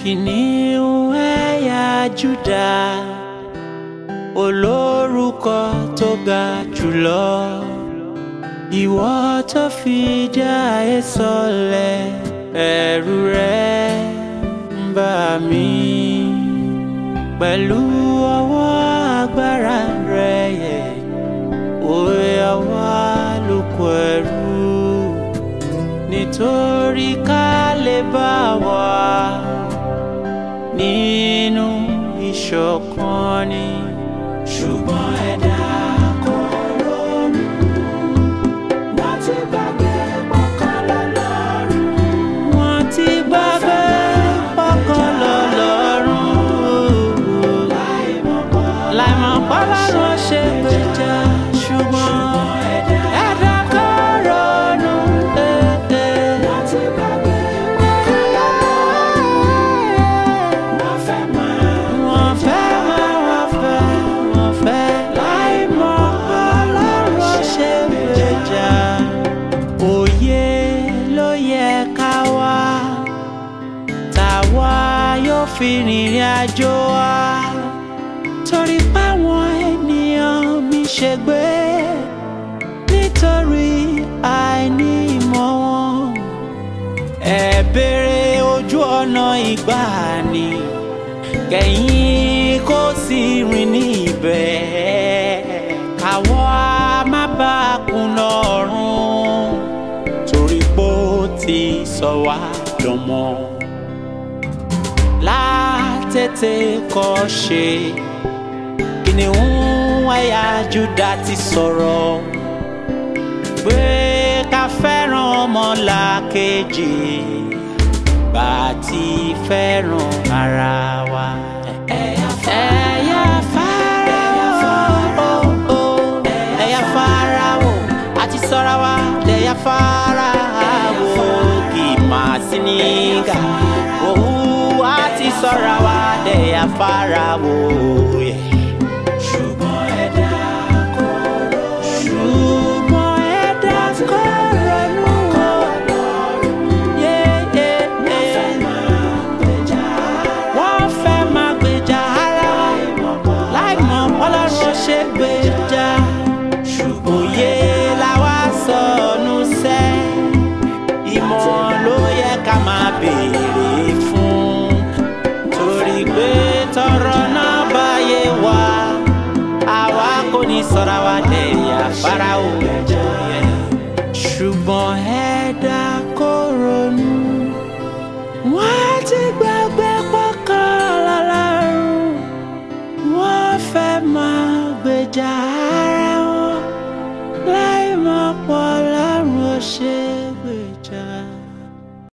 kìnìún ẹ̀yà Júdà olórúkọ tó ga jùlọ ìwọ tó fi dá ayé sọlẹ̀ ẹ̀rù rẹ̀ ń bà mí pẹ̀lú ọwọ́ agbára rẹ̀ yẹ òwe àwa lóko ẹrú nítorí ká lè bá wà nínú ìṣọ̀kan ni ṣùgbọ́n ẹ̀dá kò ronú wọ́n ti gbàgbé pọ̀kan lọ́lọ́run wọ́n ti gbàgbé pọ̀kan lọ́lọ́run láìmọ̀ pọ́lọ́run ṣe gbèjà ṣùgbọ́n ẹ̀dá kò ronú. Wọ́n ti gbàgbé pọ̀kan lọ́lọ́run wọ́n fẹ́ máa wọ́n fẹ́ máa wọ́n fẹ́ wọ́n fẹ́ láì mọ̀ Ọlọ́run ṣe gbèjà. Òye ló yẹ ká wá táwa yóò fi rìnrìn àjò wa torí páwọn ènìyàn mi ṣègbé nítorí àìní ìmọ̀ wọn ẹ béèrè ojú ọ̀nà ìgbàanì kẹ̀yìn kó sì rìn ní ibẹ̀ káwọ́ a má bá a kùnà ọ̀run torí pé ó ti sọ wá dọmọ látètè kọ́ ṣe kìnìún ẹ̀yà Júdà ti sọ̀rọ̀ pé ká fẹ́ràn ọmọlàkejì bá a ti fẹ́ràn ara wa. ẹ̀yà Fáráò ẹ̀yà Fáráò àti sọ́ra wa lẹ̀yà Fáráò kì í máa sí nígà òwú àti sọ́ra wa lẹ̀yà Fáráò. ṣùgbọ́n ẹ̀dá kò ronú. ṣùgbọ́n ẹ̀dá kò ronú. Yeah, yeah, yeah wọ́n fẹ́ máa gbèjà ara láì mọ̀ Ọlọ́run ṣe gbèjà òye làwa sọnù sẹ́ ìmọ̀ ló yẹ ká máa béèrè fún torí pé tọrọ náà báyé wá àwa kò ní sọra wa dẹ̀yà Fáráò ṣùgbọ́n ẹ̀dá kò ronú wọ́n ti gbàgbé pọ́kàn lọ́lọ́run wọ́n fẹ́ máa gbèjà